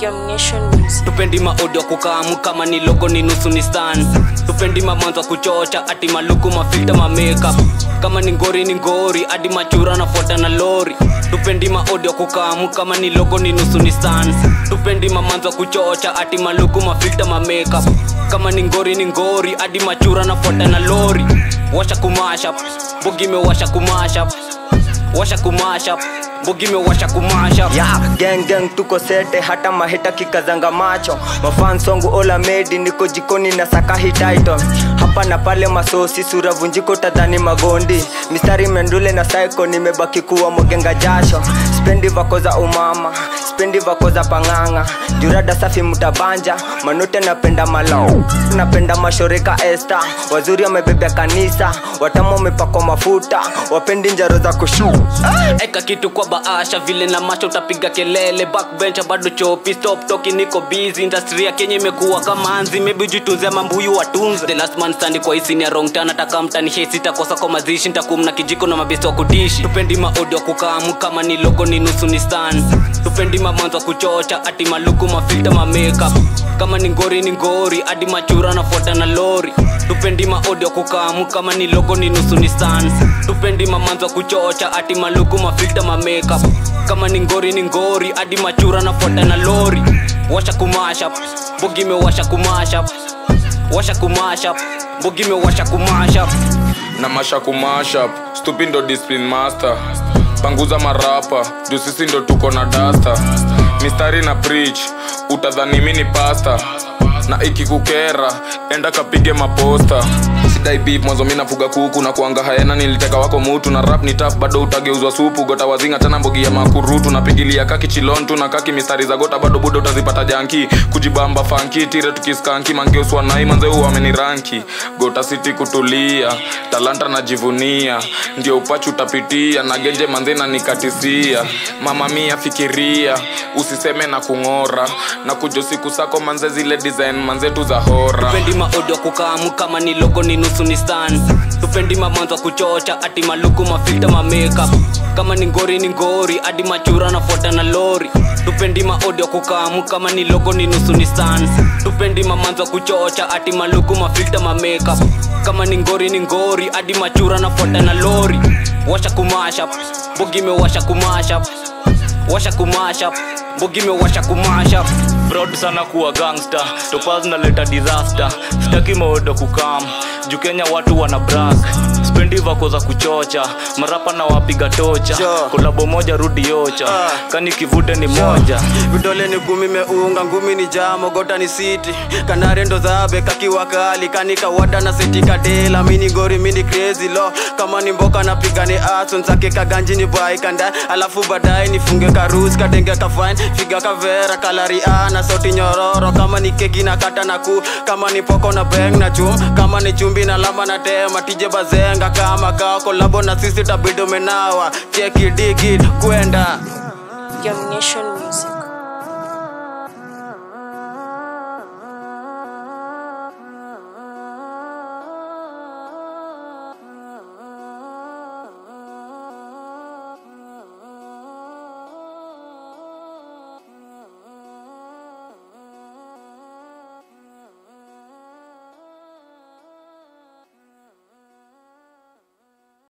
Germination Music. tupendi maaudio kukamu kama ni logo ni nusu ni stan tupendi mamanzo kuchocha ati maluku mafilta mamakeup kama ni ngori ni ngori hadi machura nafuata na lori tupendi maaudio kukamu kama ni logo ni nusu ni stan tupendi mamanzo kuchocha ati maluku mafilta mamakeup kama ni ngori ni ngori hadi machura nafuata na lori washa kumasha bogi mewasha kumasha washa kumasha bogi mewasha kumasha ya gang gang tuko sete hata maheta kikazanga macho mafan songu ola medi niko jikoni na sakahi title hapa na pale masosi sura vunjiko tadhani magondi mistari mendule na saiko nimebaki kuwa mogenga jasho spendi vako za umama spendi vako za pang'ang'a jurada safi mutabanja manute napenda malo napenda mashoreka esta wazuri wamebebea kanisa watamu wamepakwa mafuta wapendi njaro za kushu eka kitu kwa baasha vile na macho utapiga kelele backbench bado chopi stop talking niko busy industry ya Kenya imekuwa kama anzi maybe jitunze mambuyu watunze the last man stand kwa isini ya wrong turn ataka mtani hate sitakosa kwa mazishi nitakumna kijiko na mabesto wa kudishi tupendi maaudio kukamu kama ni logo ni nusu ni stan tupendi mamanzo kuchocha ati maluku mafilta ma makeup kama ni ngori ni ngori hadi machura nafuata na lori tupendi maaudio kukamu kama ni logo ni nusu ni stan tupendi mamanzo kuchocha ati maluku mafilta ma makeup kama ni ngori ni ngori hadi machura nafuata na lori washa kumasha bogi mewasha kumasha washa kumasha bogi mewasha kumasha na masha kumashap stupid ndo discipline master panguza marapa juu sisi ndo tuko na dasta mistari na preach utadhani mi ni pasta na ikikukera enda kapige maposta sidai beef mwanzo mi nafuga kuku na kuanga haena niliteka wako mutu na rap ni taf bado utageuzwa supu gota wazinga tena mbogi ya makurutu napigilia kaki chilontu na kaki mistari za gota bado budo utazipata janki kujibamba fanki tire tukiskanki mangeuswa nai manzeu wameniranki gota siti kutulia talanta najivunia ndio upachu utapitia na genje manze na nikatisia mama mia fikiria usiseme na kung'ora na kujo siku sako manze zile design manzetu za hora tupendi maaudio kukamu kama ni logo ni nusu ni stan tupendi mamanzo kuchocha ati maluku mafilta ma makeup kama ni ngori ni ngori hadi machura nafuata na lori tupendi maaudio kukamu kama ni logo ni nusu ni stan tupendi mamanzo kuchocha ati maluku mafilta ma makeup kama ni ngori ni ngori hadi machura nafuata na lori washa kumasha bogi mewasha kumasha washa kumasha bogi mewasha kumasha proud sana kuwa gangster topaz naleta disaster sitaki maodo kukam juu kenya watu wana brak spendi vako za kuchocha marapa na wapiga tocha Sure. kolabo moja rudi yocha Ah. kani kivute ni moja vidole ni kumi meunga ngumi ni jamo gota ni siti kanare ndo zabe kakiwa kali kanika wada na seti kadela mini gori mini crazy lo kama ni mboka napiga ni aso nsake kaganji ni bai kanda alafu baadaye nifunge karus kadenge kafine figa kavera kalari ana sauti nyororo kama ni keki na kata na ku kama ni poko na beng na chum kama ni chumbi na lama na tema tije bazenga kama kao kolabo na sisi tabido menawa cheki digi kwenda Germination Music.